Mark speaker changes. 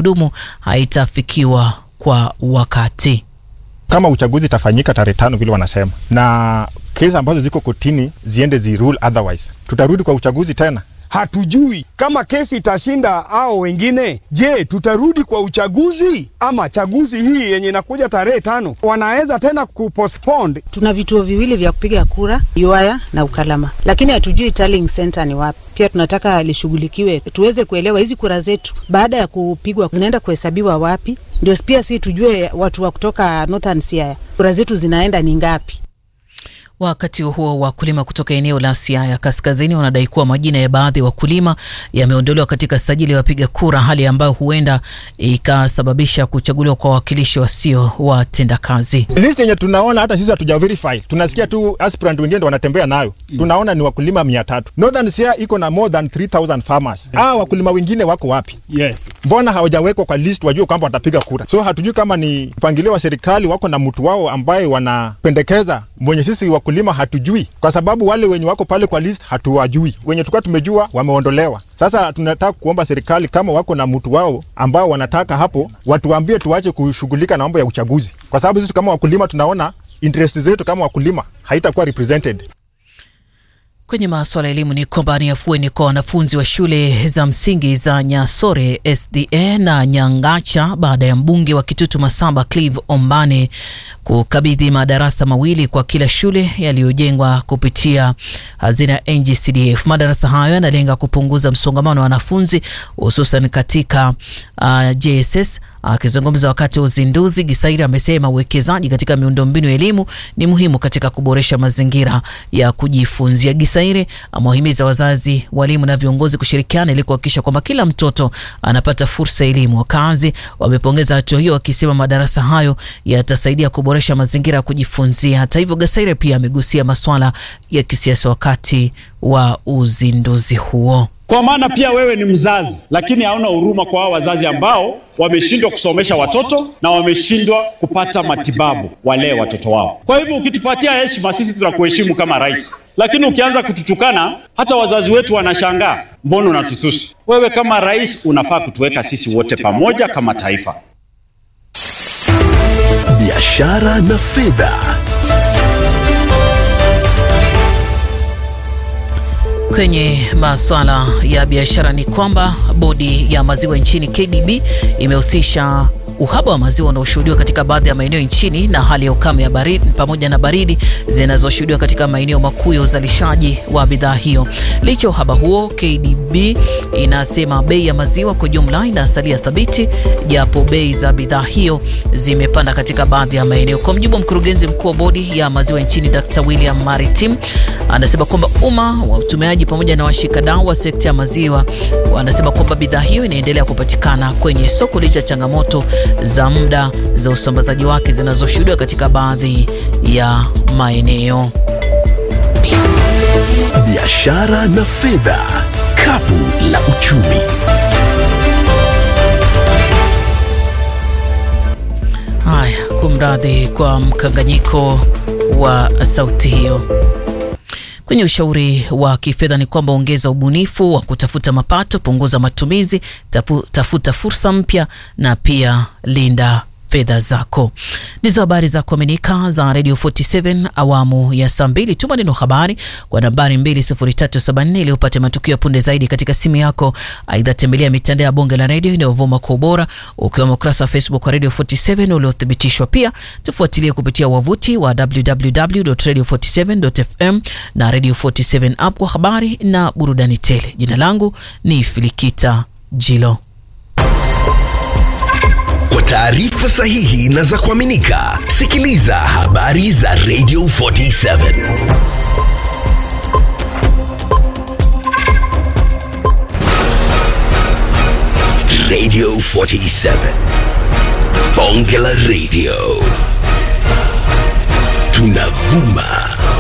Speaker 1: kudumu haitafikiwa kwa wakati.
Speaker 2: kama uchaguzi itafanyika tarehe tano vile wanasema, na kesi ambazo ziko kotini ziende zi rule otherwise, tutarudi kwa uchaguzi tena.
Speaker 3: Hatujui kama kesi itashinda au wengine. Je, tutarudi kwa uchaguzi ama chaguzi hii yenye inakuja tarehe tano wanaweza tena kupostpone?
Speaker 4: Tuna vituo viwili vya kupiga kura, Yuaya na Ukalama, lakini hatujui tallying center ni wapi. Pia tunataka lishughulikiwe, tuweze kuelewa hizi kura zetu baada ya kupigwa zinaenda kuhesabiwa wapi, ndio pia si tujue watu wa kutoka Northern Siaya kura zetu zinaenda ni ngapi.
Speaker 1: Wakati huo wakulima kutoka eneo la Siaya kaskazini wanadai kuwa majina ya baadhi ya wakulima yameondolewa katika sajili ya wapiga kura, hali ambayo huenda ikasababisha kuchaguliwa kwa wawakilishi wasio watendakazi.
Speaker 2: List yenye tunaona hata sisi hatuja verify, tunasikia tu aspirant wengine ndo wanatembea nayo, tunaona ni wakulima mia tatu. Northern Siaya iko na more than 3000 farmers. Ah, wakulima wengine wako wapi?
Speaker 3: Yes.
Speaker 2: Mbona hawajawekwa kwa list wajue kwamba watapiga kura? So hatujui kama ni mpangilio wa serikali, wako na mtu wao ambaye wanapendekeza mwenye sisi wakulima hatujui, kwa sababu wale wenye wako pale kwa list hatuwajui. Wenye tulikuwa tumejua wameondolewa. Sasa tunataka kuomba serikali kama wako na mtu wao ambao wanataka hapo, watuambie tuache kushughulika na mambo ya uchaguzi, kwa sababu sisi kama wakulima tunaona interest zetu kama wakulima haitakuwa represented.
Speaker 1: Kwenye masuala ya elimu ni kwamba ni afueni kwa wanafunzi wa shule za msingi za Nyasore SDA na Nyangacha baada ya mbunge wa Kitutu Masaba Clive Ombane kukabidhi madarasa mawili kwa kila shule yaliyojengwa kupitia hazina ya NGCDF. Madarasa hayo yanalenga kupunguza msongamano wa wanafunzi hususan katika uh, JSS Akizungumza wakati wa uzinduzi, Gisairi amesema uwekezaji katika miundombinu ya elimu ni muhimu katika kuboresha mazingira ya kujifunzia. Gisairi amewahimiza wazazi, walimu na viongozi kushirikiana ili kuhakikisha kwamba kila mtoto anapata fursa ya elimu. Wakazi wamepongeza hatua hiyo, wakisema madarasa hayo yatasaidia kuboresha mazingira ya kujifunzia. Hata hivyo, Gisairi pia amegusia masuala ya kisiasa wakati wa uzinduzi huo.
Speaker 5: Kwa maana pia wewe ni mzazi, lakini hauna huruma kwa hao wazazi ambao wameshindwa kusomesha watoto na wameshindwa kupata matibabu walee watoto wao. Kwa hivyo ukitupatia heshima, sisi tunakuheshimu kama rais, lakini ukianza kututukana, hata wazazi wetu wanashangaa, mbona unatutusi? Wewe kama rais unafaa kutuweka sisi wote pamoja kama taifa.
Speaker 6: Biashara na fedha.
Speaker 1: Kwenye masuala ya biashara ni kwamba bodi ya maziwa nchini KDB imehusisha uhaba wa maziwa unaoshuhudiwa katika baadhi ya maeneo nchini na hali ya ukame ya baridi pamoja na baridi zinazoshuhudiwa katika maeneo makuu ya uzalishaji wa bidhaa hiyo. Licha uhaba huo, KDB inasema bei ya maziwa kwa jumla inasalia thabiti, japo bei za bidhaa hiyo zimepanda katika baadhi ya maeneo. Kwa mjibu wa mkurugenzi mkuu wa bodi ya maziwa nchini Dr. William Maritim, anasema kwamba umma wa utumiaji pamoja na washikadau wa sekta ya maziwa wanasema kwamba bidhaa hiyo inaendelea kupatikana kwenye soko licha ya changamoto za muda za usambazaji wake zinazoshuhudiwa katika baadhi ya maeneo.
Speaker 6: Biashara na fedha. Kapu la uchumi.
Speaker 1: Haya, kumradhi kwa mkanganyiko wa sauti hiyo. Kwenye ushauri wa kifedha ni kwamba ongeza ubunifu wa kutafuta mapato, punguza matumizi, tapu, tafuta fursa mpya na pia linda fedha zako. Ndizo habari za kuaminika za Radio 47 awamu ya saa mbili. Tuma neno habari kwa nambari 20374 ili upate matukio ya punde zaidi katika simu yako. Aidha, tembelea mitandao ya bonge la redio inayovuma kwa ubora, ukiwemo ukurasa wa Facebook wa Radio 47 uliothibitishwa. Pia tufuatilie kupitia wavuti wa www.radio47.fm na Radio 47 app kwa habari na burudani tele. Jina langu ni Filikita Jilo.
Speaker 6: Kwa taarifa sahihi na za kuaminika, sikiliza habari za Radio 47. Radio 47. Bonge la Radio. Tunavuma